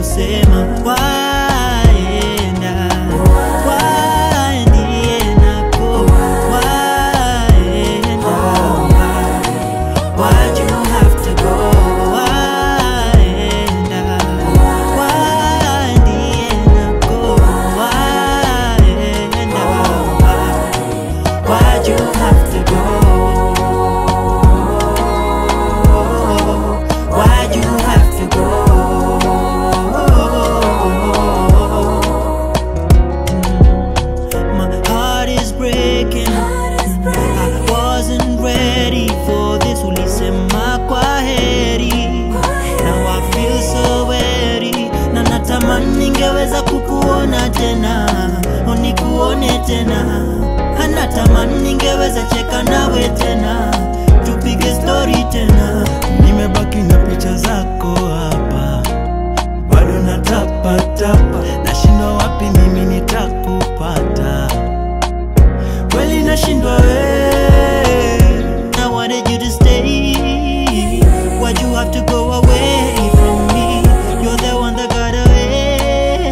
kusema waenda waendienako waenda Why'd you have to go? Waenda waendienako waenda Why'd you have to go? Why'd you have to go? My heart is breaking. I wasn't ready for this. Ulisema kwa heri. Now I feel so weary. Na natamani ningeweza kukuona tena, unikuone tena. Anatamani ningeweza cheka nawe tena, tupige story tena. Nimebaki na picha zako hapa bado natapatapa, nashindwa wapi mimi nitakupata, kweli nashindwa we. I wanted you to stay, why'd you have to go away from me? You're the one that got away.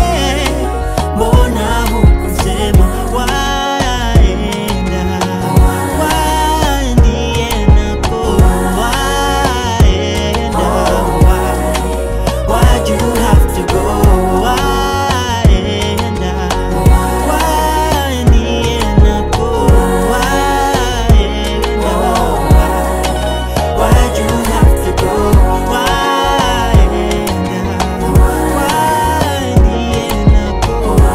Mbona hukusema waenda, waendienako, waenda, waenda Why'd you have to go? Waenda, waendienako, waenda, Why'd you have to go? Waenda, waendienako,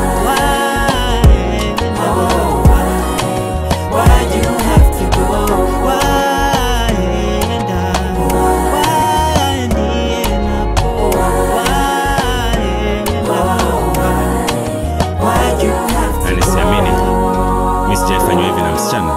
waenda, Why'd you have to go? Waenda, waendienako, waenda, Why'd you have to Na nisiamini mi sijaifanywa hivi na msichana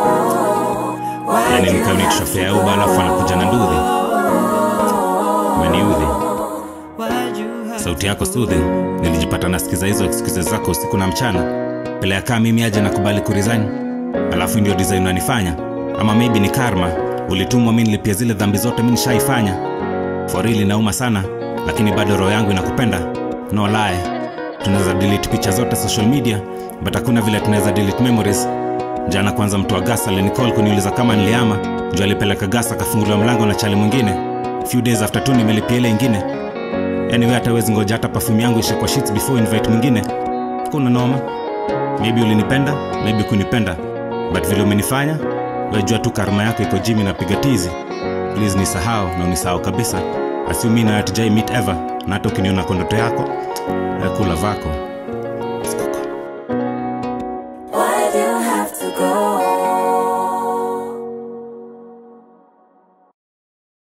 yani nikanitrofea ya uba alafu anakuja na ndudhi umeniudhi sauti yako soothing nilijipata nasikiza hizo excuses zako usiku na mchana pele ya kaa mimi aje nakubali kuresign alafu ndio design unanifanya ama maybe ni karma ulitumwa mi nilipia zile dhambi zote mi nishaifanya forili nauma sana lakini bado roho yangu inakupenda no lie tunaweza delete picha zote social media but hakuna vile tunaweza delete memories jana kwanza mtu wa gas alinicall kuniuliza kama niliama juu alipeleka gas akafunguliwa mlango na chali mwingine few days after tu nimelipia ile ingine anyway hata wezi ngoja hata perfume yangu ishe kwa sheets before invite mwingine kuna noma maybe ulinipenda maybe kunipenda but vile umenifanya wejua tu karma yako iko jimi napiga tizi please nisahau na unisahau kabisa asiumi na hatujai meet ever na hata ukiniona kwa ndoto yako eh, kula vako